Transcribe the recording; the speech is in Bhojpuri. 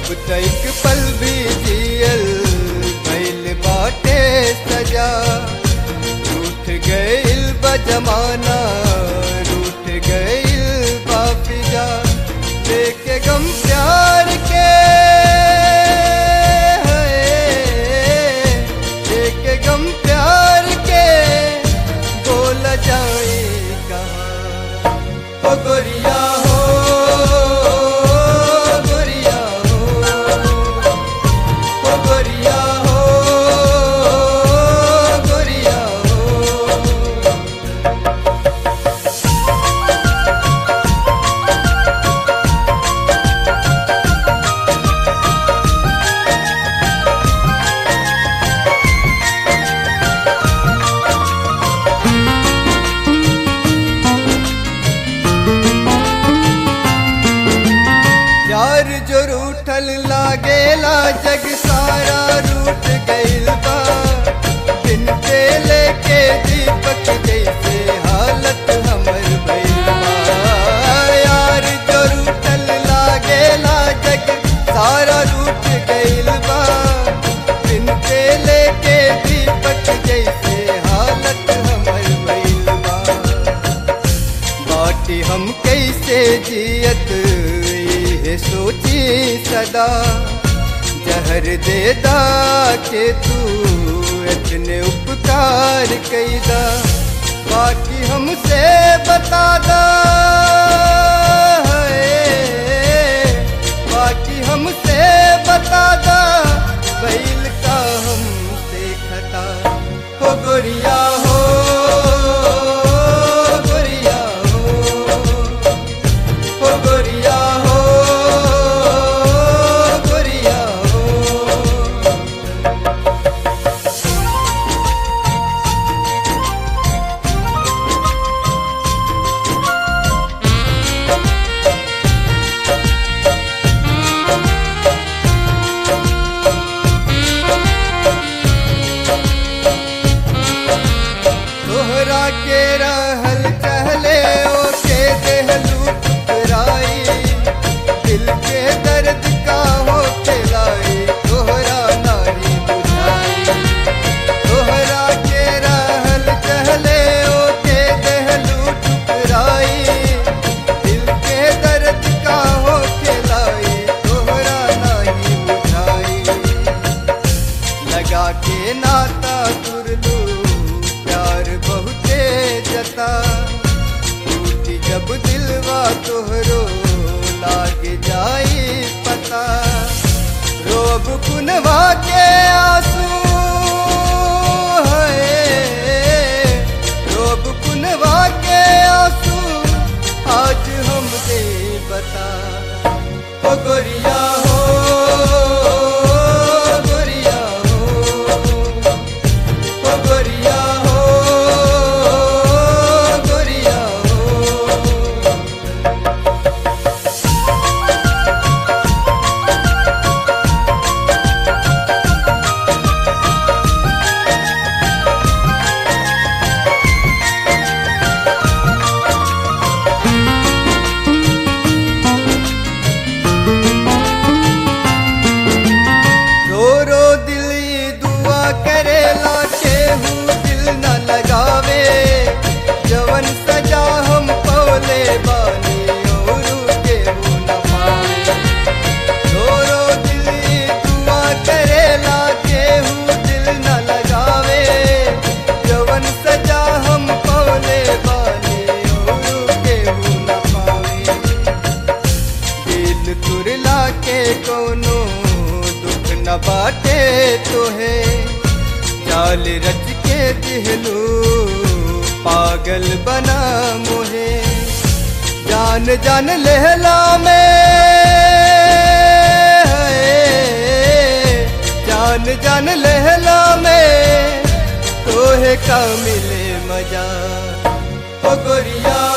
अब तक पल भी जियल भइल बाटे सजा रूठ गइल बा जमाना रूठ गइल बा फिजा देखे गम प्यार के देखे गम प्यार के बोल जाए कहाँ ओ गोरिया हो गोरिया हो ओ गोरिया हो गोरिया हो यार जो रूठल लागेला जग सारा रूठ गइल बा दिन पे लेके दीपक जैसे हालत हमर भइल बा यार जो रूठल लागेला जग सारा रूठ गइल बा दिन पे लेके दीपक जैसे हालत हमर भइल बा बाटी हम कैसे जियत ये सोची सदा जहर दे दा के तू इतने उपकार कैदा बाकी हमसे बता दा है। बाकी हमसे बता दा बैल का हमसे खता हो गोरिया हो गोरिया हो हो गोरिया हो गोरिया हो तोहरा के रहल चहले ओके देहलू ठुकराई दिल के दर्द का हो खिलाई तोहरा नारी बुझाई तोहरा के रहल चहले ओके देहलू ठुकराई दिल के दर्द का हो खिलाई तोहरा नाही बुझाई लगा के नाता तुरलू प्यार बहुते जता टूटी जब दिलवा तोहरो लाग जाई पता रोब कुनवा के आंसू है रोब कुनवा के आंसू आज हम दे बता ओ गोरिया हो गोरिया हो ओ गोरिया हो गोरिया हो रो रो दिल ये दुआ करेला केहू दिल न लगावे जवन सजा हम पौले बानी और केहू न पावे रो रो दिल ये दुआ करेला केहू दिल न लगावे जवन सजा हम पौले बानी और केहू न पावे दिल तुरला के कोनो दुख न बाटे तोहे चाल रच के दिहलू पागल बना मोहे जान जान लहला में है। जान जान लहला में तोहे का मिले मजा ओ गोरिया